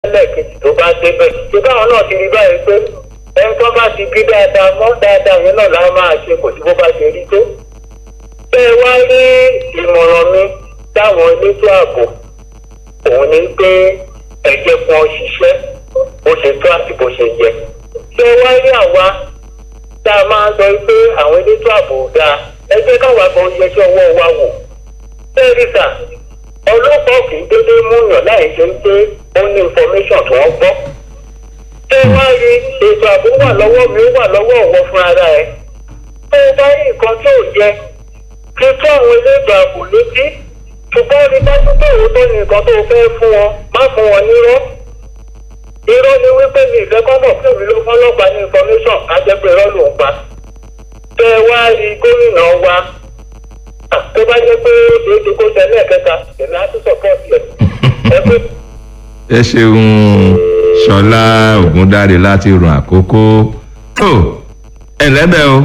lẹ́ẹ̀kejì tó bá débẹ̀ ṣé báwọn náà ti rí báyìí pé ẹni tó bá ti bí dáadáa mọ́ dáadáa yẹn náà láwọn máa ṣe kò sí bó bá ṣe rí tó. bẹ́ẹ̀ wá rí ìmọ̀ràn mi táwọn elétò ààbò òun ni pé ẹ̀jẹ̀ kan ṣiṣẹ́ bó ṣe tó àti bó ṣe yẹ. ṣé wá rí àwa tá a máa ń sọ pé àwọn elétò ààbò dáa ẹ jẹ́ káwa kan yẹsẹ́ ọwọ́ wa wò. bẹ́ẹ̀ rí sà ọlọ́pàá kì í dédé múyàn láì ṣe ń pé ó ní information tí wọ́n gbọ́. ṣé wá rí ètò ààbò wà lọ́wọ́ mi ó wà lọ́wọ́ ọ̀wọ́ fún ara ẹ̀. tó o bá rí nǹkan tí ò yẹ kí tó àwọn elétò ààbò létí ṣùgbọ́n rí dájú pé òótọ́ ni nǹkan tó fẹ́ fún wọn má fún wọn nírọ́. irọ́ ni wípé mi ìfẹ́ kọ́ mọ̀ pé mi ló fọ́lọ́pàá ní information á jẹ́ pé irọ́ ló ń pa. tẹ wá rí gómìnà wa tó bá jẹ́ pé èdè kó tẹ lẹ́ẹ̀kẹta èmi á tún sọ̀pọ̀tì ẹ̀. ẹ pé ẹ ṣeun ṣọlá ògúndáre láti rùn àkókò ó ẹ lẹ́bẹ̀ o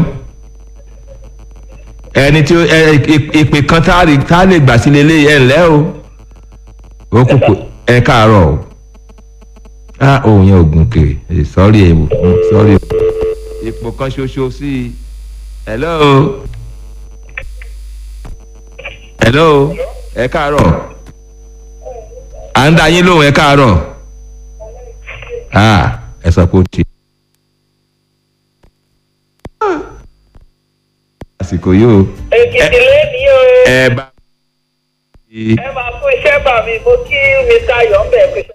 ẹni tí ó- ẹ ẹ- ìpè kan tá a rí- tá a lè gbà sí lélẹ̀ ẹ ǹlẹ́ o ó kúkú ẹ káàárọ̀ o á òun yẹn ògùn kè é sọ́rí ẹ̀ sọ́rí ipò kan ṣoṣo sí i hello hello ẹ káàárọ̀ à ń dá yín lóhùn ẹ káàárọ̀ ah ẹ sọ pé ó ti. àsìkò yìí o èkìtì lẹ́ni o ẹ bá. ẹ máa fún iṣẹ́ bà mí mo kí mr ayọ̀ ń bẹ̀ pé